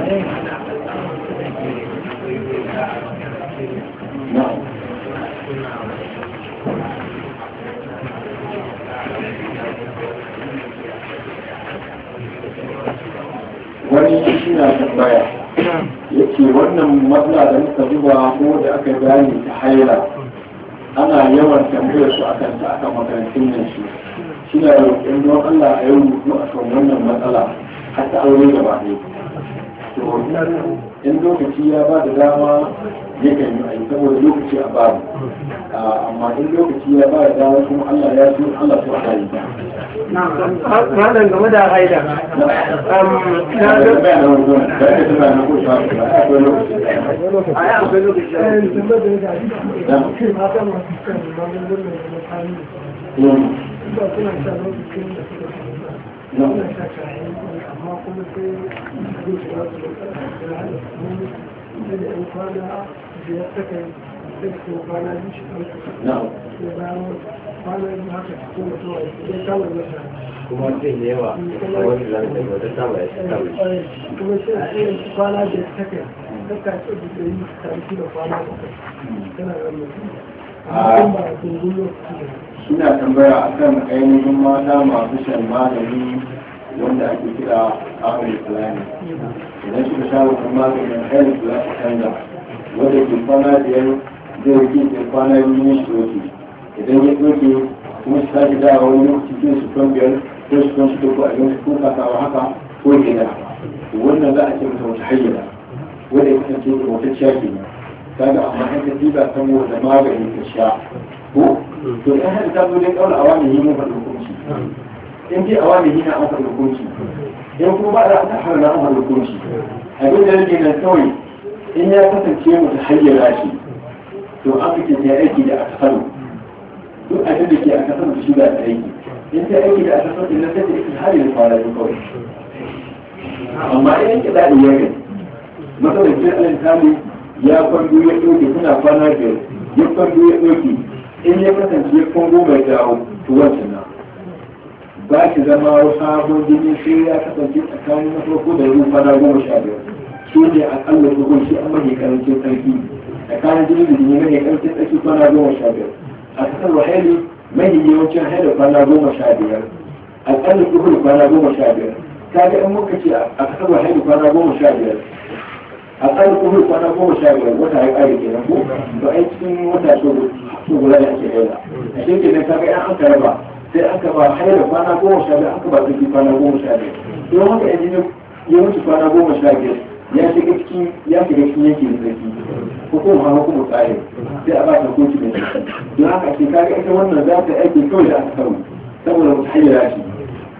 wani shi na tambaya ya ce wannan matsala da muka zuba ko da aka gane ta haila ana yawan tambayar su akan ta akan makarantun nan shi shi na roƙon don Allah a yau rubutu a kan wannan matsala har ta aure gaba ɗaya to in lokaci ya ba da dama ya kan yi ayi saboda lokaci a babu amma in lokaci ya ba da dama kuma Allah ya so Allah so a yi malam game da haida na kuma zai da yawa a wani lantarki wata sama ya shi kawai kuma sai a irin kwana da ta kai daga ce da yi karfi da kwana da kai tana da mutum ba a tungun lokaci suna tambaya akan ainihin mata masu shan magani wanda ake kira amin fulani idan suka sha wannan maganin ainihin fulani canza wanda ke kwana biyar zai rike ke kwana biyu ne shi doke idan ya doke kuma su sake dawa wani lokaci zai su kan biyar ko su kan su doko a yanzu ko kasawa haka ko gida wannan za a ce mata wata hayyana wanda ya kasance da wata ciyaki ne kaga amma in ka diba saboda magani ka sha ko to in hada ta zo dai kaula awami yi mun faɗi hukunci in dai awami yi na an faɗi hukunci in kuma ba da ta har na an faɗi hukunci abin da yake nan kawai in ya kasance mu ta hayyana shi to an kake ta aiki da akasaru duk abin da ke akasaru da shi da aiki in ta aiki da akasaru din nan sai ta aiki har yanzu fara yin kawai amma in ki da iya kai matsalar ce alin kali ya kwando ya ɗauke suna kwana biyar ya kwando ya ɗauke in ya kasance ya kwango mai dawo to wancan na ba ki zama sabon jini sai ya kasance tsakanin na farko da yau kwana goma sha biyar shi ne akalla tsohon shi an mahi karancin sarki tsakanin jini da jini mahi karancin sarki kwana goma sha biyar a kasar wahali mahi yawancin haida kwana goma sha biyar akalla tsohon kwana goma sha biyar kaga in muka ce a kasar wahali kwana goma sha biyar a kan kuma kwana goma sha biyar wata ya kare kenan ko to ai cikin wata so so guda da ake haila a shi kenan kaga in an raba sai an ka ba haila kwana goma sha biyar an ka ba tsaki kwana goma sha biyar don haka yanzu ya wuce kwana goma sha biyar ya shiga cikin ya shiga cikin yankin tsaki ko kuma hawa kuma tsari sai a ba ta koci da shi don haka ake kaga ita wannan za ta aiki kawai da aka samu saboda wata haila shi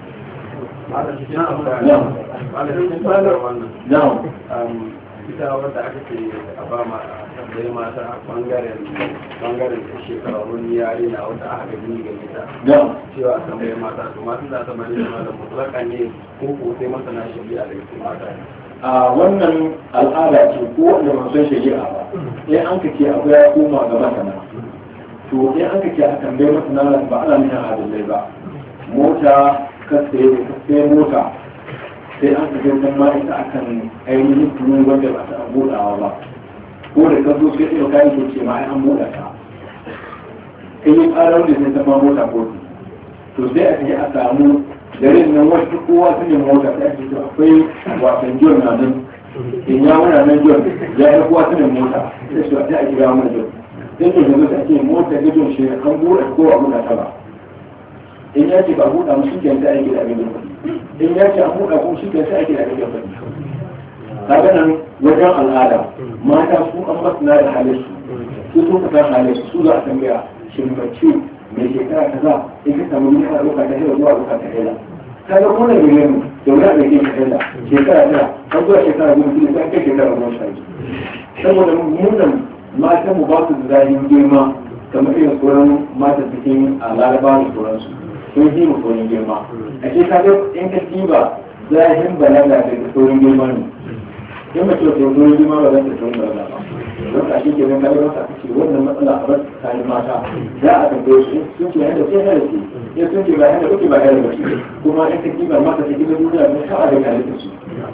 na'am ita wadda aka ce a ba ma tambayi mata bangaren bangaren shekarun yare na wata aka gani ga ita cewa a tambayi mata to masu za ta bari da da mutlaka ne ko ko sai masana shari'a daga cikin mata a wannan al'ada ce ko wanda ba san shari'a ba in an ka ce abu ya koma ga masana to in an ka ce a tambayi masana ba ana nuna adalai ba mota ka sai mota sai an kaje san ma ita akan ainihin tunu wanda ba ta buɗawa ba ko da ka zo sai ɗaya kayan ko ce ma ai an buɗa ta kai yi ƙarar da sai ta ma mota ko to sai a kaje a samu garin nan wasu kowa su ne mota sai ake to akwai wasan jiyon na nan in ya wuna nan jiyon ya yi kowa su ne mota sai su sai a kira mana jiyon sai to yanzu sai ake mota gidan shi an buɗe ko a buɗa ta ba in ya ce ba buɗa mu shi ke sai ake da abin da kuɗi in ya ce an buɗa kuma shi ke sai ake da kake faɗi kaga nan wajen al'ada mata su an masana da halin su su sun fitar halin su za a tambaya shin mace mai shekara kaza in ka samu yin ana ɗauka ta hila zuwa ɗauka ta hila kaga kuma da mu da wani da ke ta hila shekara tara har zuwa shekara goma kila sai kai shekara goma sha biyu saboda munan matan mu ba su da zahin girma kamar irin sauran matan cikin a laraba da sauransu sun yi mu saurin girma a ce ka ga in ka diba zahin balaga da saurin girma ne in mace ta saurin girma ba za ta saurin balaga ba don ka shi ke nan kare masa ce wannan matsala a bar tsakanin mata za a tambaye su sun ce yadda sai hada ce in sun ce ba yadda kuke ba yadda ba kuma in ka diba mata ta gina duniya ne sa'a da kare su